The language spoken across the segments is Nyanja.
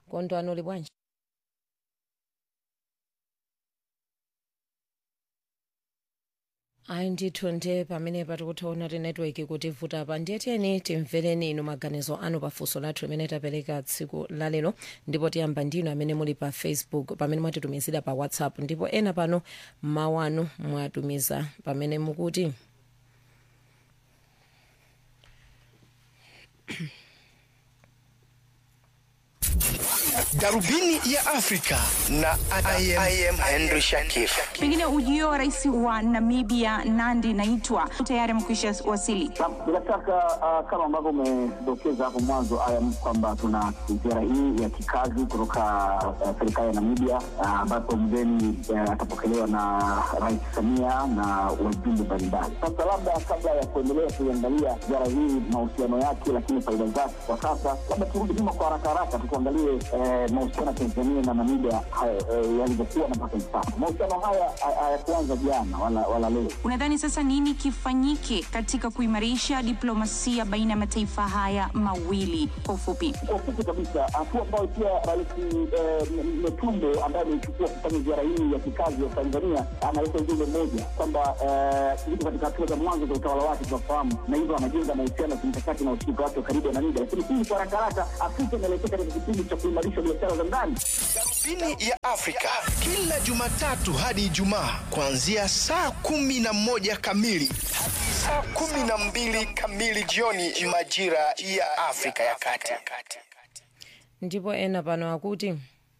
kondwani uli bwanji ayi ndithu nde pamene patikuthaona ti netiweki kuti vuta pa ndiyeteni timvereni inu maganizo anu pafunso lathu limene tapereka tsiku lalero ndipo tiyamba ndinu amene muli pa facebook pamene mwatitumizira pa whatsapp ndipo ena pano mawu anu mwatumiza pamene mukuti darubini ya afrika na I am, I am henry shakif Pengine ujio wa rais wa Namibia Nandi Naitwa tayari amekwisha wasili. Bila shaka uh, kama ambavyo umedokeza hapo mwanzo ayam kwamba tuna ziara hii ya kikazi kutoka uh, serikali ya Namibia uh, ambapo mgeni uh, atapokelewa na Rais Samia na wajumbe mbalimbali. Sasa labda kabla ya kuendelea kuiangalia ziara hii mahusiano yake, lakini faida zake kwa sasa, labda turudi nyuma kwa haraka haraka tukuangalie eh, mahusiano ya Tanzania na Namibia haya, eh, yalivyokuwa na mpaka hivi sasa. Mahusiano haya ha- hayakuanza jana wala, wala leo. Unadhani sasa nini kifanyike katika kuimarisha diplomasia baina ya mataifa haya mawili? Kwa ufupi, kwa ufupi kabisa, hatua ambayo pia Rais eh, M- Metumbo ambaye ameichukua kufanya ziara hii ya kikazi ya Tanzania analeta ujumbe mmoja kwamba eh, yuko katika hatua za mwanzo za utawala wake, tunafahamu, na hivyo anajenga mahusiano ya kimkakati na ushirika wake wa karibu na Namibia. Lakini hii kwa haraka haraka, Afrika inaelekea katika kipindi cha kuimarisha biashara za ndani. darubini ya afrika kila jumatatu hadi ijumaa kuanzia saa kumi na moja kamili hadi saa kumi na mbili kamili jioni majira ya afrika ya kati ndipo ena pano akuti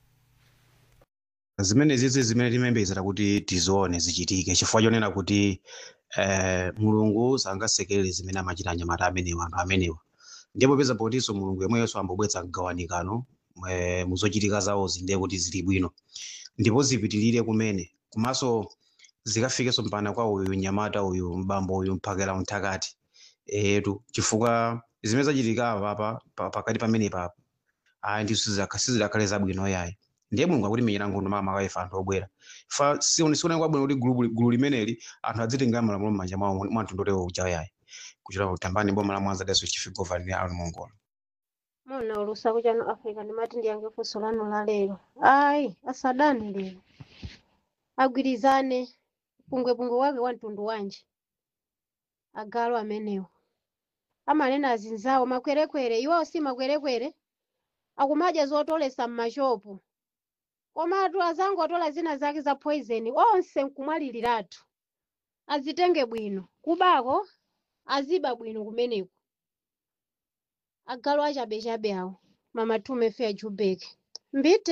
zimene zizi zimene timembedzera kuti tizione zichitike chifukwa chonena kuti eh, mulungu sangasekerere zimene amachita anyamata amenewa anthu amenewa ndipo peza potinso mulungu yemweyenso ambobwetsa mgawanikano eh, muzochitika zawozi ndiye kuti zili bwino ndipo zipitirire kumene komanso zikafikenso mpana kwa uyu nyamata uyu mbambo uyu mphakela mthakati etu chifukwa zimene zachitika apa pa- pa- pakati pamene papa ayi ndiso sizidakhale zabwino yayi ndiye mulungu akuti menyera nkhondo mama akaifa anthu obwera fa sioneka kwabwino kuti gulu gulu limeneli anthu adzitenga malamulo m'manja mwawo mwa mtundu utewo uja yayi kuchita kutambani boma la mwanza daso chifigovani ni anu mongola mona ulusaku chano africa ndimati ndiyange funso lanu la lero ayi asadani lero agwirizane pungwepungwe wake wa mtundu wanji agalu amenewo amanena azinzawo makwerekwere iwawo si makwerekwere akumadya zotolesa m'mashopu komatu azangu atola zina zake za poison onse nkumwaliliratu azitenge bwino kubako aziba bwino kumeneko agalu achabechabe awo mama tume fe ajubeke mbite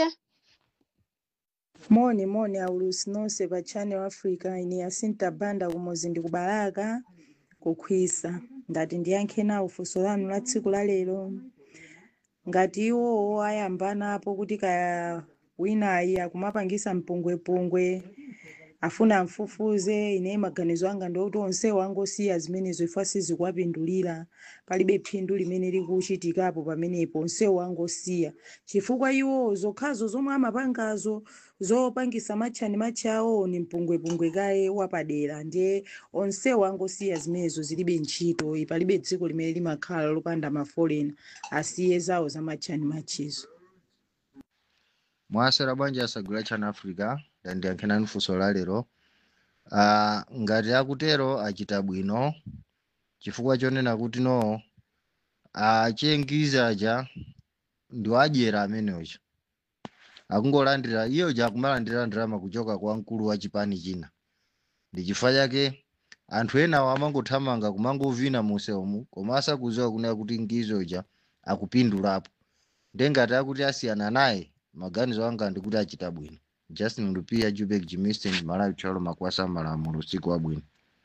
moni moni aulusi nonse pa channel africa ine yasinta banda kumozi ndikubalaka kukhwisa ndati ndiyankhe nawo funso lanu la tsiku la lero ngati iwowo ayambanapo kuti kaya winayi akumapangisa mpungwepungwe afuna amfufuze ine maganizo anga ndikuti onsewo angosiya zimenezo ifo sizikuwapindulira palibe phindu limene likuchitikapo pamenepo onsewo angosiya chifukwa iwo zokhazo zomwe amapangazo zopangisa matchani matchawo ni mpungwepungwe kaye wapadera ndiye onsewo angosiya zimenezo zilibe ntchito palibe dziko limene limakhala lopanda mafolena asiye zawo za matchani matchizo mwasera bwanji asagula chana africa ndandiyankhenani funso la lero uh, ngati akutero achita bwino chifukwa chonena kuti no achengiza aja ndi adyera ameneocha akungolandira iyoja akumalandira ndalama kuchoka kwa mkulu wa chipani china ndi chifukwa chake anthu enawo amangothamanga kumangovina musewumu koma asakuziwa kunena kuti ngizoja akupindulapo ndengati akuti asiyana naye maganizo anga ndikuti achita bwino justin lupia jubek jimistin malawi chalo makwasa malamulo usiku wabwino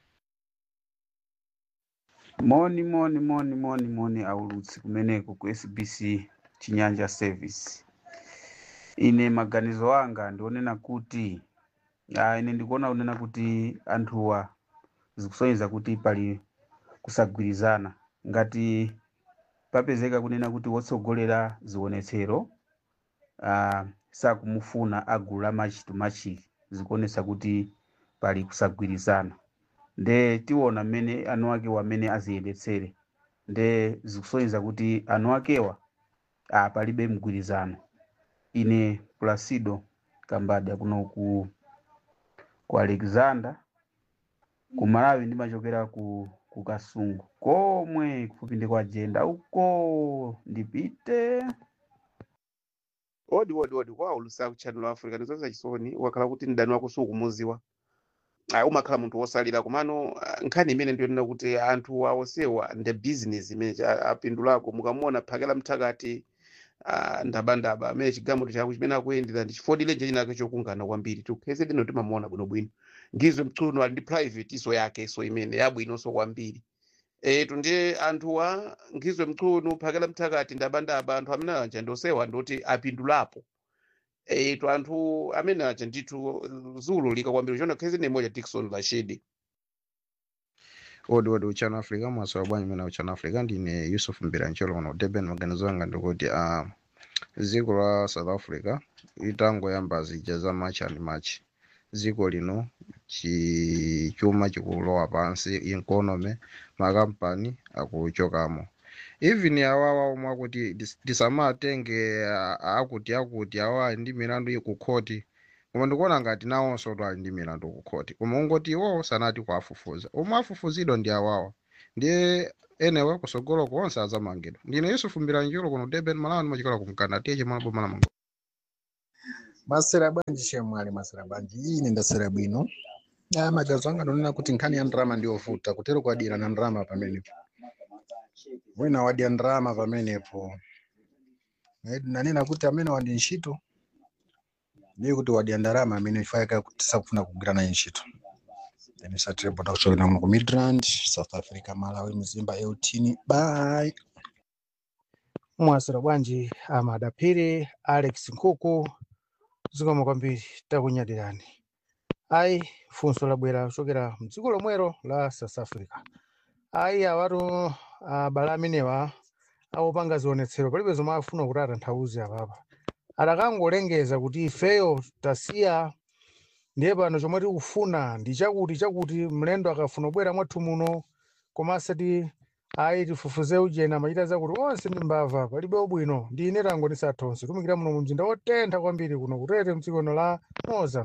moni moni moni moni moni aulutsi kumeneko ku sbc chinyanja service ine maganizo anga ndionena kuti ah, ine ndikuona kunena kuti anthuwa zikusonyeza kuti pali kusagwirizana ngati papezeka kunena kuti wotsogolera zionetsero uh, sakumufuna agulu la machito machiki zikuonesa kuti pali kusagwirizana nde tiona mmene anu akewa amene aziyendetsere nde zikusonyeza kuti anu akewa ah, palibe mgwirizano ine placido kambadya kuno ku ku alexander ku malawi ndimachokera ku ku kasungu komwe kufupi ndi kwa jenda uko ndipite odi odi odi kwa ulusa ku channel africa ndizonza chisoni wakhala kuti mdani wako sukumuziwa Ah, umakhala munthu wosalira komano ah, nkhani imene ndiyonena kuti anthu awosewa nde business imene cha- apindulako mukamuona phakela mthakati ah, ndabandaba amene chigamuto chako chimene akuyendera ndi chifodilenje chinake chokungana kwambiri tikheze lino timamuona bwinobwino ngizwe mtsuno ali ndi private iso yake so imene yabwinonso kwambiri etu ndiye anthuwa ngizwe mtsuno phakela mthakati ndabandaba anthu amene aja ndosewa ndoti apindulapo etu anthu amene aja ndithu ziwululika kwambiri chona khezi nemoja Dickson Rashidi odi odi uchano africa mwasowa bwanyi mene uchano africa ndine yusuf mbirancholo kuno durban maganizo anga ndikuti uh, dziko la south africa litangoyamba zija za machi and machi dziko lino chi- chuma chikulowa pansi economy makampani akuchokamo even awawa omwe akuti dis- tisamatenge ah, akuti akuti awa ndi milandu iyi ku khoti koma ndikuona ngati nawonso ali ndi milandu ku khoti koma ungoti iwowo sanati kuafufuza omwe afufuzidwa ndi awawa ndiye enewe kusogolo konse adzamangidwa ndine yusufu mbiranjiro kuno durban malawi ndimachikola kumkanda tiye chimwana boma la mango masera bwanji chemwali masera bwanji ine ndasera bwino aya magazo anga ndonena kuti nkhani ya ndrama ndiyovuta kutero kwadira na ndrama pamenepo wina wadya ndrama pamenepo Eh, nanena kuti amene wadi ntchito ndiye kuti wadya ndarama amene ifayika tisakufuna kugwira naye ntchito then satirepota kuchokera kuno ku midrand south africa malawi mzimba eutini bye mwasira bwanji amadapiri alex nkhuku zikomo kwambiri takunyadirani ayi funso labwera kuchokera mdziko lomwero la south africa ayi awatu abale amenewa awopanga zionetsero palibe zomwe afuna kuti atanthauze apapa atakangolengeza kuti ifeyo tasiya ndiye pano chomwe tikufuna ndi chakuti chakuti mlendo akafuna kubwera mwathu muno koma asati ayi tifufuze ujena amachita zakuti onse ndi mbava palibe ubwino ndi ine tango ndisathonse tumikira muno mu mzinda wotentha kwambiri kuno kutete mdzikono la moza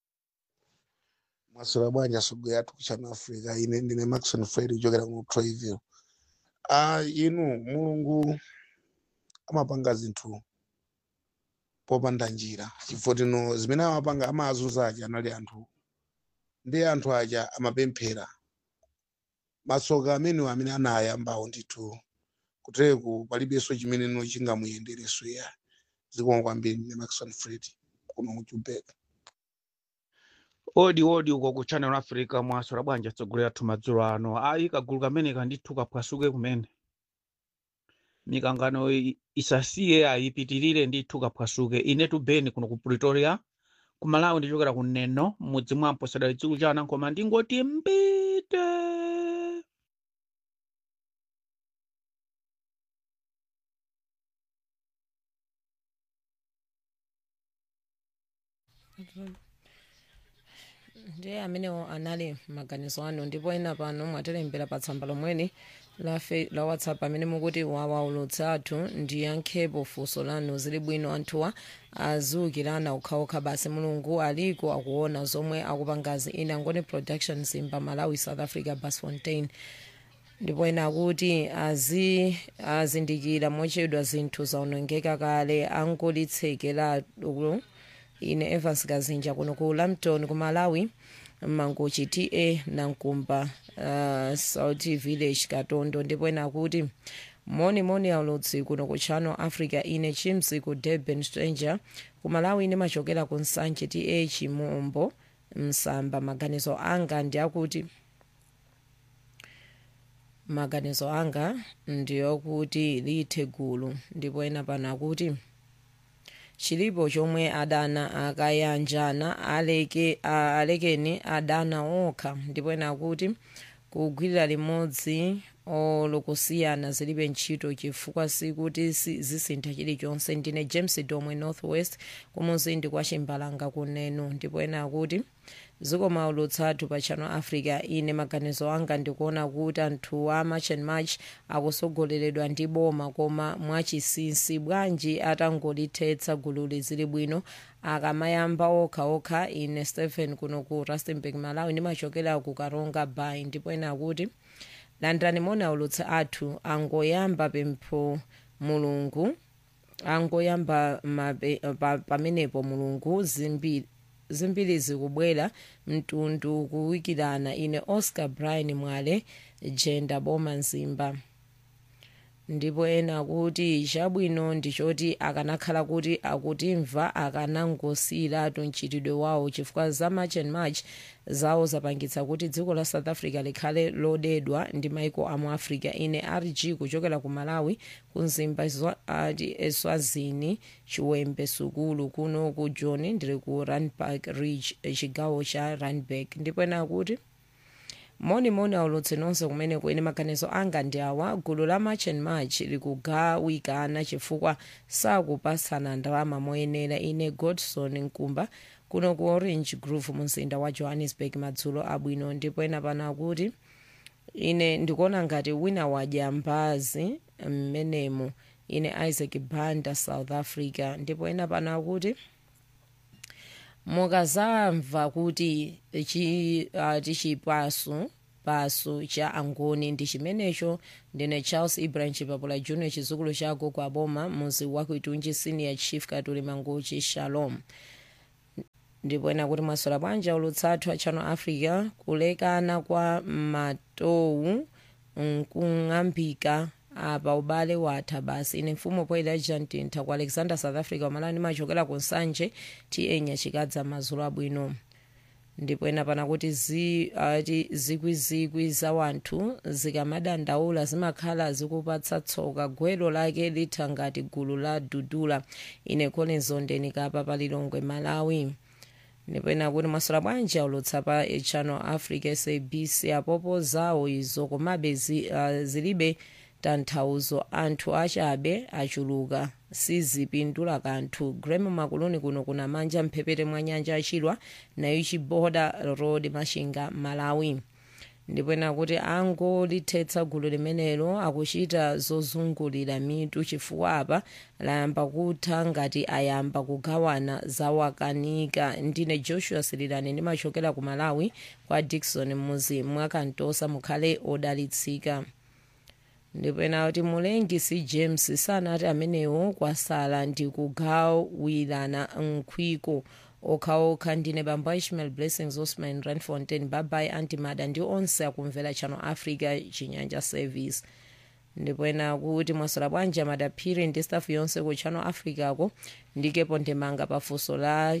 maswera bwanji asogwe athu kuchannel africa ine ndine maxon fred kuchokera ku troyville ah inu mulungu amapanga zinthu popanda njira chifukwa tino zimene amapanga amazunza aja anali anthu ndi anthu aja amapemphera matsoka amenewo amene anayambawo ndithu kuteku palibenso chimeneno chingamuyendereso ya zikomo kwambiri ndine maxon fred kuno ku joburg odi odi uko ku channel africa mwaswera bwanji atsogolera athu madzulo ano ayi kagulu kamene kandithu kapwasuke kumene mikangano i- isasiye ayipitirire ndithu kapwasuke ine tubeni kuno ku pretoria ku malawi ndichokera ku neno mudzi mwampo sadali dziko chana koma ndingoti mbite ndiye amenewo anali maganizo anu ndipo ena pano mwatilembera pa tsamba lomweli la, fe- la whatsapp amene mukuti wawaulutsa athu ndiyankhepo funso lanu zili bwino anthuwa aziukirana okhaokha basi mulungu aliko akuona zomwe akupangazi ine angone production zimba malawi south africa bas fontain ndipo ena akuti azi azindikira mochedwa zinthu zaonongeka kale angolitsekeratu ine evans kazinja kuno ku lampton ku malawi mangochi ta nankumba uh, south village katondo ndipo ena akuti moni moni aulutsi kuno ku channel africa ine chimsi ku durban stranger ku malawi ine machokera ku nsanje ta chimombo msamba maganizo anga ndi akuti maganizo anga ndiyokuti lithe gulu ndipo ena pano akuti chilipo chomwe adana akayanjana aleke a- alekeni adana okha ndipo ena akuti kugwirira limodzi olokusiyana zilibe ntchito chifukwa sikuti si- zisintha chilichonse ndine james domwe northwest kumuzindi kwa chimbalanga kunenu ndipo ena akuti zikomo aulutsathu pa channel africa ine maganizo anga ndikuona kuti anthu a march and march akusogoleredwa ndi boma koma mwachisinsi bwanji atangolithetsa gululi zili bwino akamayamba okhaokha ine stephen kuno ku rustenburg malawi ndimachokera ku karonga bay ndipo ena akuti landirani moni aulutsi athu angoyamba pempho mulungu angoyamba mabe- pa- pamenepo mulungu zimbiri zimbiri zikubwera mtundu kuwikirana ine oscar brian mwale jenda boma mzimba ndipo ena kuti chabwino ndichoti akanakhala kuti akutimva akanangosiyiratu mchitidwe wawo chifukwa za march and march zawo zapangitsa kuti dziko la south africa likhale lodedwa ndi maiko amu africa ine rg kuchokera ku malawi ku mzimba zwa- ati eswazini chiwembe sukulu kuno ku john ndiri ku randburg ridge chigawo cha randburg ndipo ena kuti monimoni aulutsi nonse kumene kuene maganizo anga ndi awa gulu la march and march likugawikana chifukwa sakupatsana ndalama moyenera ine godson nkumba kuno ku orange grove mumzinda wa johannesburg madzulo abwino ndipo ena pano akuti ine ndikuona ngati wina wadya mbazi mmenemo ine isaac banda south africa ndipo ena pano akuti mukazamva kuti chi, uh, tichipasu pasu cha angoni ndi chimenecho ndine charles ibrahim chipapula junior chizukulu cha gogo aboma muzi wakuitunji senior chief katuli mangochi shalom ndipo ena kuti mwasola bwanja ulutsathu a channel africa kulekana kwa matowu nkung'ambika apa ubale watha basi ine mfumu poyera jantintha ku alexander south africa umalani ndimachokera ku nsanje ta nyachikadza mazulu abwino ndipo ena pana kuti zi, ati zikwizikwi za wanthu zikamadandaula zimakhala zikupatsa tsoka gwero lake litha ngati gulu la dudula ine collins ondeni kapa palilongwe malawi ndipo ena kuti mwasola bwanja ulutsa pa channel africa sabc apopo zawo izo komabe zi, uh, zilibe tanthauzo anthu achabe achuluka sizipindula kanthu grem makuluni kuno kuna manja mphepete mwa nyanja achilwa nayo chiboda road mashinga malawi ndipo ena kuti angolithetsa gulu limenelo akuchita zozungulira mitu chifukwa apa layamba kutha ngati ayamba kugawana zawakanika ndine joshua sirilani ndimachokera ku malawi kwa dikson muzi mwakantosa mukhale odalitsika ndipo ena kuti mulengi c james sanati amenewo kwasala ndi kugawirana nkhwiko okhaokha ndine bambo ishmael blessings osman ranfontein babai antimada ndi onse akumvera channel africa chinyanja service ndipo ena kuti mwasola bwanja madaphiri ndi staff yonse ku channel africa ko ndikepo ndemanga pafunso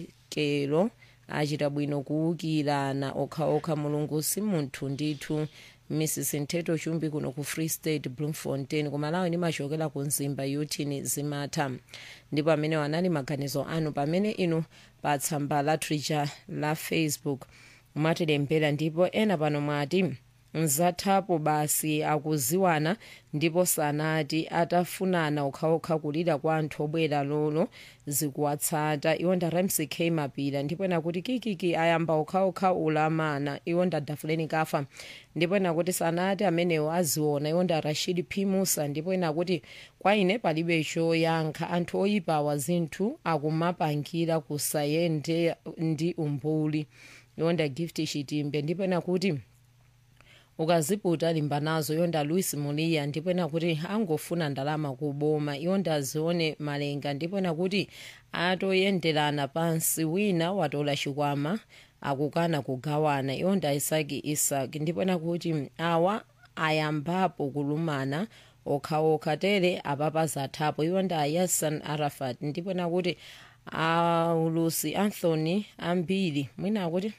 lakelo achita bwino kuwukirana okhaokha mulungu si munthu ndithu mrs nteto chumbi kuno ku free state bloemfontein kumalawi ndimachokera ku nzimba yotini zimatha ndipo amene wanali maganizo anu pamene inu pa tsamba la twitter la facebook mwatilembera ndipo ena pano mwati mzathapo basi akuziwana ndipo sanati atafunana okhaokha kulira kwa anthu obwera lolo zikuwatsata iwo nda ramsey k mapira ndipo ena kuti kikiki ayamba okhaokha ulamana iwo nda dafuleni kafa ndipo ena kuti sanati amenewo aziona iwo nda rashid p musa ndipo ena kuti kwa ine palibe choyankha anthu oyipawa zinthu akumapangira kusayende ndi umbuli iwo nda gift chitimbe ndipo ena kuti ukaziputa limba nazo yonda louis muliya ndipo ena kuti angofuna ndalama kuboma yonda azione malenga ndipo ena kuti atoyenderana pansi wina watola chikwama akukana kugawana yonda isaki isaki ndipo ena kuti awa ayambapo kulumana okhaokha tere apapa zathapo yonda yasan arafat ndipo ena kuti aulusi anthony ambiri mwina akuti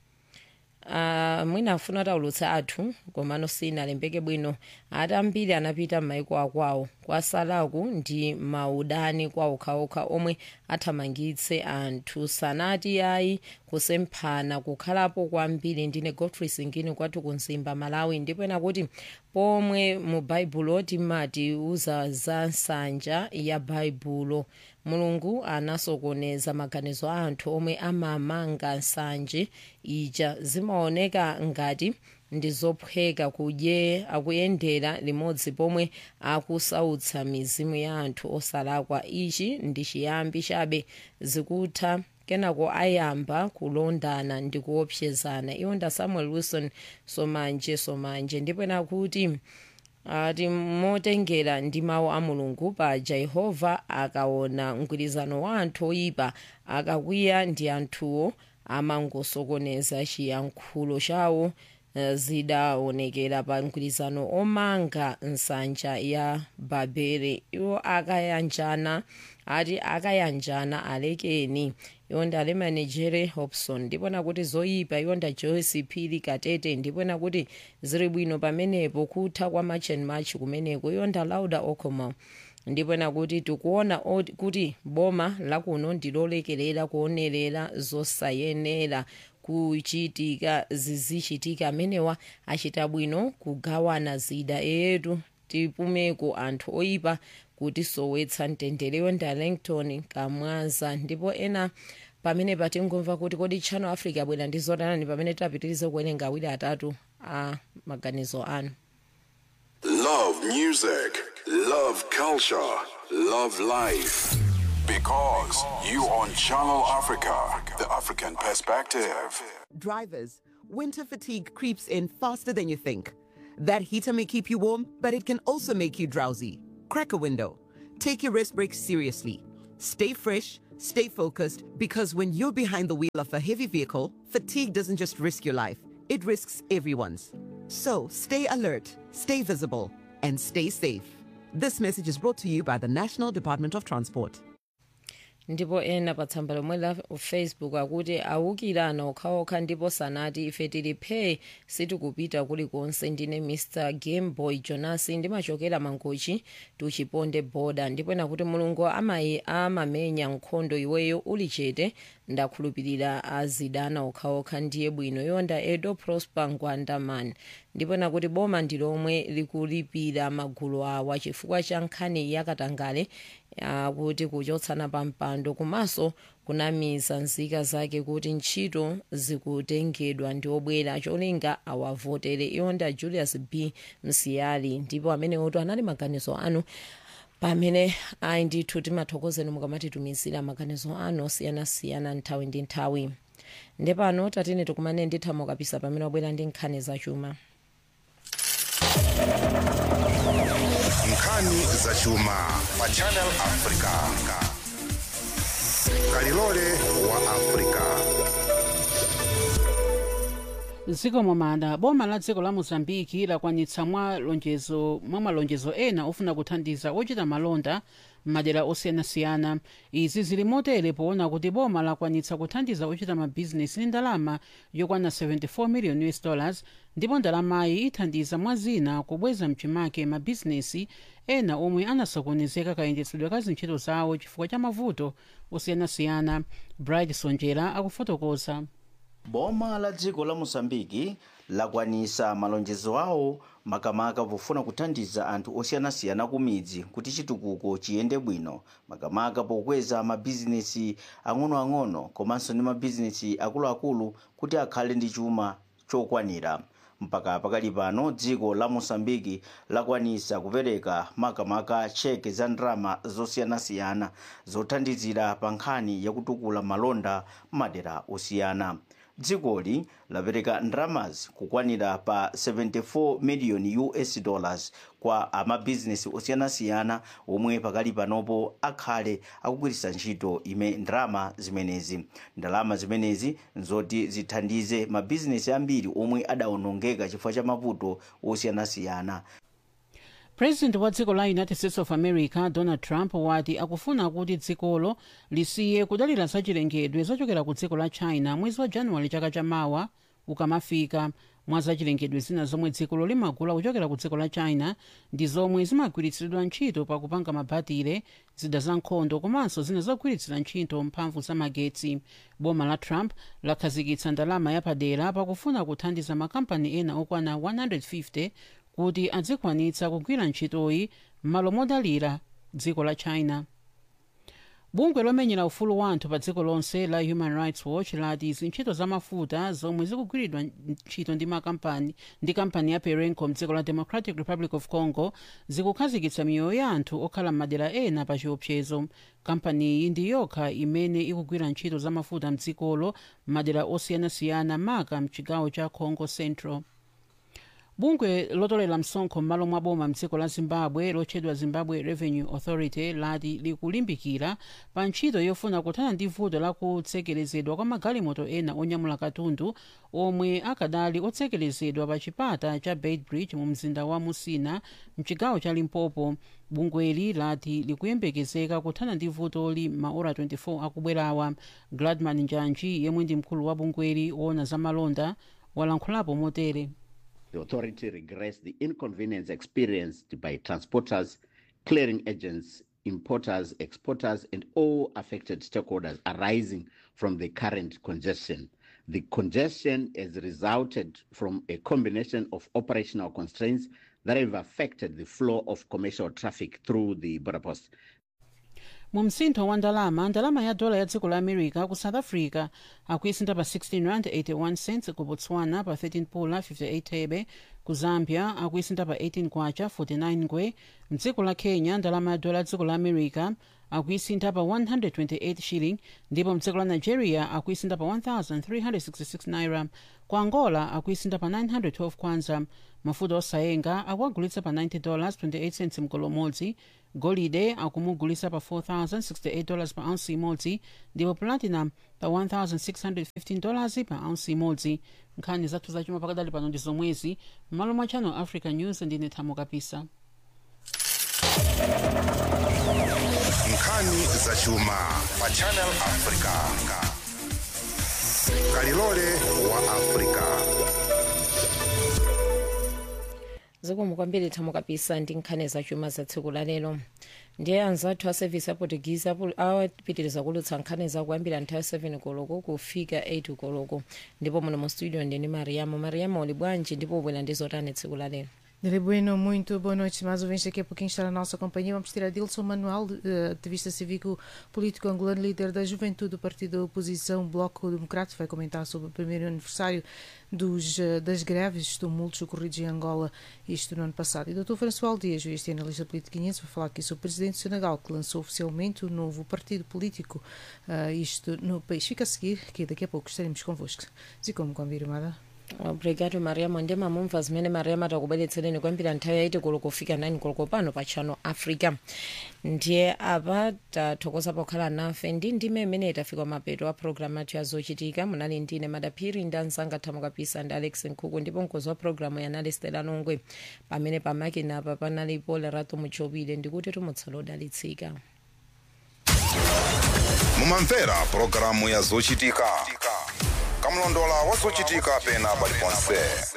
Uh, mwina afuna taulutsa athu komano sinalembeke bwino ati ambiri anapita m'maiko akwawo kwasalaku ndi maudani kwa okhaokha omwe athamangitse anthu sanati ayi kusemphana kukhalapo kwambiri ndine godfrey singini kwathu ku nzimba malawi ndipo ena kuti pomwe mu baibulo timati uza za nsanja ya baibulo mulungu anasokoneza maganizo a anthu omwe amamanga nsanje ija zimaoneka ngati ndi zophweka kudye akuyendera limodzi pomwe akusautsa mizimu ya anthu osalakwa ichi ndi chiyambi chabe zikutha kenako ayamba kulondana ndi kuopsezana iwo nda samuel wilson somanje somanje ndipo nakuti ati motengera ndi mawu a mulungu paja yehova akaona mgwirizano wa anthu oyipa akakwiya ndi anthuwo amangosokoneza chiyankhulo chawo eh, zidaonekera pa mgwirizano omanga nsanja ya babele iwo akayanjana ati akayanjana alekeni iwo ndi alemanejere hobson ndipo nakuti zoyipa iwo nda joyce phiri katete ndipo nakuti zili bwino pamenepo kutha kwa march and march kumeneko iwo nda lauda ocomo ndipo nakuti tikuona oti- kuti boma lakuno ndilolekerera kuonerera zosayenera kuchitika zizichitika amenewa achita bwino kugawana zida eyetu tipumeko anthu oyipa kuti sowetsa mtendere ndi arlington kamwaza ndipo ena pamene patingomva kuti kodi channel africa abwera ndi zotani pamene tapitirize kuwerenga awiri atatu a maganizo anu Love music, love culture, love life. Because you on Channel Africa, the African perspective. Drivers, winter fatigue creeps in faster than you think. That heater may keep you warm, but it can also make you drowsy. Crack a window. Take your rest breaks seriously. Stay fresh, stay focused, because when you're behind the wheel of a heavy vehicle, fatigue doesn't just risk your life, it risks everyone's. So stay alert, stay visible, and stay safe. This message is brought to you by the National Department of Transport. ndipo ena pa tsamba lomwe la facebook akuti awukirana okhaokha ndipo sanati ife tili phe sitikupita kulikonse ndine mr gameboy jonas ndimachokera mangochi tuchiponde boda ndipo nakuti mulungu amayi amamenya nkhondo iweyo uli chete ndakhulupirira azidana okhaokha ndiye bwino yonda edo prosper ngwandaman ndipo nakuti boma ndi lomwe likulipira magulu awa chifukwa cha nkhani yakatangale akuti kuchotsana pa mpando komanso kunamiza nzika zake kuti ntchito zikutengedwa ndi obwera cholinga awavotere iwonda julius b msiyali ndipo amene oto anali maganizo anu pamene ayi ndithu timathokozeni mukamatitumizira maganizo anu osiyanasiyana nthawi ndi nthawi ndepano tatine tikumane ndithamo kapisa pamene wabwera ndi nkhani zachuma nkhani zachuma pa channel africa kalilole wa africa dziko momada boma la dziko la mozambiki lakwanitsa mwa lonjezo mwa malonjezo ena ofuna kuthandiza ochita malonda m'madera osiyanasiyana izi zili motere poona kuti boma lakwanitsa kuthandiza ochita mabhizinesi ndi ndalama yokwana 74 million us dollars ndipo ndalamayi ithandiza mwa zina kubweza mchimake mabhizinesi ena omwe anasokonezeka kayendetsedwe ka zintchito zawo chifukwa cha mavuto osiyanasiyana bright sonjera akufotokoza boma la dziko la mosambiki lakwanisa malonjezo awo makamaka pofuna kuthandiza anthu osiyanasiyana ku midzi kuti chitukuko chiyende bwino makamaka pokweza mabhizinesi ang'onoang'ono komanso ndi mabhizinesi akuluakulu kuti akhale ndi chuma chokwanira mpaka pakali pano dziko la mosambiki lakwanisa kupereka makamaka cheke za ndalama zosiyanasiyana zothandizira pa nkhani yakutukula malonda m'madera osiyana dzikoli lapereka ndalamazi kukwanira pa 74 million us dollars kwa amabhizinesi osiyanasiyana omwe pakali panopo akhale akugwiritsa ntchito ime ndalama zimenezi ndalama zimenezi nzoti zithandize mabhizinesi ambiri omwe adawonongeka chifukwa cha mavuto osiyanasiyana president wa dziko la united states of america donald trump wati akufuna kuti dzikolo lisiye kudalira zachilengedwe zochokera ku dziko la china mwezi wa januwale chaka chamawa ukamafika mwa zachilengedwe zina zomwe dzikolo limagula kuchokera ku dziko la china ndi zomwe zimagwiritsidwa ntchito pakupanga mabatire zida za nkhondo komanso zina zogwiritsira ntchito mphamvu za magetsi boma la trump lakhazikitsa ndalama yapadera pakufuna kuthandiza makampani ena okwana 150 kuti adzikwanitsa kugwira ntchitoyi m'malo modalira dziko la china bungwe lomenyera ufulu wa anthu pa dziko lonse la human rights watch lati zintchito za mafuta zomwe zikugwiridwa ntchito ndi makampani ndi kampani ya perenco mdziko la democratic republic of congo zikukhazikitsa miyoyo ya anthu okhala m'madera ena pa chiopsezo kampaniyi ndi yokha imene ikugwira ntchito za mafuta mdzikolo m'madera osiyanasiyana maka mchigawo cha congo central bungwe lotolera msonkho m'malo mwa boma mdziko la zimbabwe lotchedwa zimbabwe revenue authority lati likulimbikira pa ntchito yofuna kuthana ndi vuto la kutsekerezedwa kwa magalimoto ena onyamula katundu omwe akadali otsekerezedwa pa chipata cha beitbridge mu mzinda wa musina mchigawo cha limpopo bungweli lati likuyembekezeka kuthana ndi vutoli maora 24 akubwerawa gladman njanji yemwe ndi mkulu wa bungweli woona za malonda walankhulapo motere The authority regrets the inconvenience experienced by transporters, clearing agents, importers, exporters, and all affected stakeholders arising from the current congestion. The congestion has resulted from a combination of operational constraints that have affected the flow of commercial traffic through the border post. mu msintho wa ndalama ndalama ya dola ya dziko la america ku south africa akuisintha pa 16 rand 81 cents ku botswana pa 13 pula 58 thebe ku zambia akuisintha pa 18 kwacha 49 ngwe mdziko la kenya ndalama ya dola ya dziko la america akuisintha pa 128 shilling ndipo mdziko la nigeria akuisintha pa 1366 naira ku angola akuisintha pa 912 kwanza mafuta osayenga akuagulitsa pa 90 dollars 28 cents mgolo umodzi golide akumugulitsa pa 4068 dollars pa ounce imodzi ndipo platinum pa 1615 dollars pa ounce imodzi nkhani zathu zachuma pakadali pano ndi zomwezi m'malo mwa channel africa news ndine thamo kapisa nkhani zachuma pa channel africa kalilole wa africa zikomo kwambiri thamo kapisa ndi nkhani zachuma za tsiku la lero ndiye anzathu a service aportuguese apo- awapitiriza kulutsa nkhani zakuyambira nthawi 7 koloko kufika 8 koloko ndipo muno mu studio ndini mariamo mariamo uli bwanji ndipo ubwera ndi zotani tsiku la lero Dele Bueno, muito boa noite. Mais ouvintes, daqui a pouquinho está na nossa companhia. Vamos ter a Dilson Manuel, eh, ativista cívico-político angolano, líder da juventude do partido da oposição Bloco Democrático. Vai comentar sobre o primeiro aniversário dos, eh, das greves, tumultos ocorridos em Angola, isto no ano passado. E o Dr. François Dias, juiz e analista político guinense, vai falar aqui sobre o presidente do Senegal, que lançou oficialmente o novo partido político, eh, isto no país. Fica a seguir, que daqui a pouco estaremos convosco. Zicomo confirmada. obrigado mariamo ndi mamumva zimene mariamo atakubweretsereni kuyambira nthawi yaiti koloko kufika 9 koloko pano pa channel africa ndiye apa tathokoza pokhala nafe ndi ndime imene tafika mapeto a programu athu ya zochitika munali ndine madaphiri ndi anzanga thamo kapisa ndi alex nkhuku ndipo mkozi wa programu yanali stela nongwe pamene pamakina apa panalipo lerato muchopile ndikuti tumutsala odalitsika mumamvera pulogalamu ya zochitika kamlondola wa zochitika pena paliponse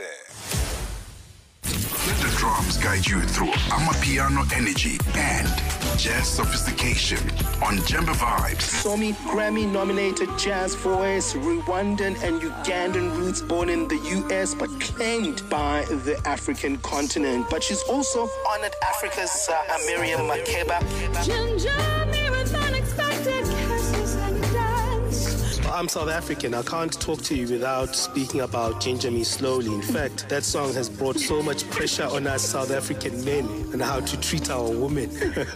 Let the drums guide you through Amapiano energy and jazz sophistication on Jemba Vibes. Somi Grammy nominated jazz voice, Rwandan and Ugandan roots born in the US but claimed by the African continent. But she's also honored Africa's uh, Miriam Makeba. I'm South African. I can't talk to you without speaking about Ginger Me Slowly. In fact, that song has brought so much pressure on us South African men and how to treat our women.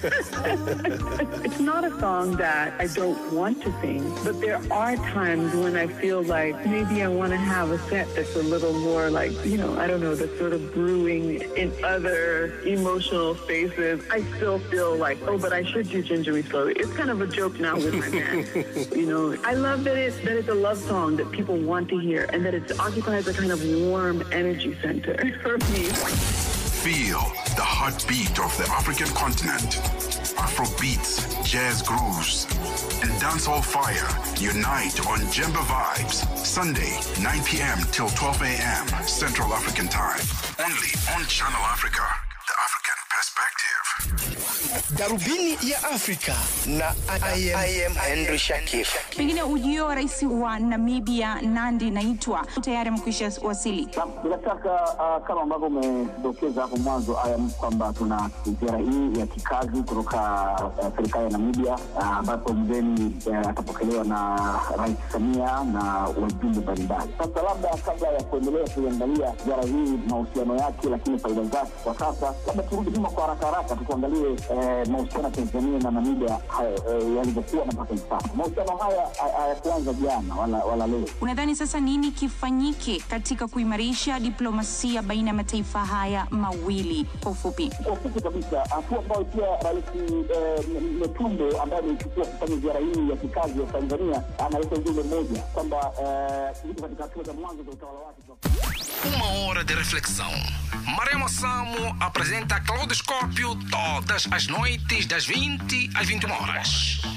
It's not a song that I don't want to sing, but there are times when I feel like maybe I want to have a set that's a little more like, you know, I don't know, that's sort of brewing in other emotional spaces. I still feel like, oh, but I should do Ginger Me Slowly. It's kind of a joke now with my band. you know, I love that it's, that it's a love song that people want to hear and that it occupies a kind of warm energy center for me. Feel the heartbeat of the African continent. Afro beats, jazz grooves, and dancehall fire unite on Jemba Vibes. Sunday, 9 p.m. till 12 a.m. Central African Time. Only on Channel Africa, the African perspective. darubini ya Afrika na I am, I am Henry Shakif. Pengine ujio wa rais wa Namibia Nandi Naitwa tayari amekwisha wasili. Bila shaka uh, kama ambavyo umedokeza hapo mwanzo ayam kwamba tuna ziara hii ya kikazi kutoka uh, serikali ya Namibia uh, ambapo mgeni uh, atapokelewa na Rais Samia na wajumbe mbalimbali. Sasa labda kabla ya kuendelea kuiangalia ziara hii mahusiano yake, lakini faida zake kwa sasa, labda turudi nyuma kwa haraka haraka tukuangalie eh, mahusiano ya Tanzania na Namibia eh, yalivyokuwa na mpaka hivi sasa. Mahusiano haya hayakuanza jana wala, wala leo. Unadhani sasa nini kifanyike katika kuimarisha diplomasia baina ya mataifa haya mawili? Kwa ufupi, kwa ufupi kabisa, hatua ambayo pia Rais Metumbe ambaye ameichukua kufanya ziara hii ya kikazi ya Tanzania analeta ujumbe mmoja kwamba yuko katika hatua za mwanzo za utawala wake. Uma hora de reflexão. Maremo Samo apresenta Claudoscópio todas as noites das 20 às 21 horas.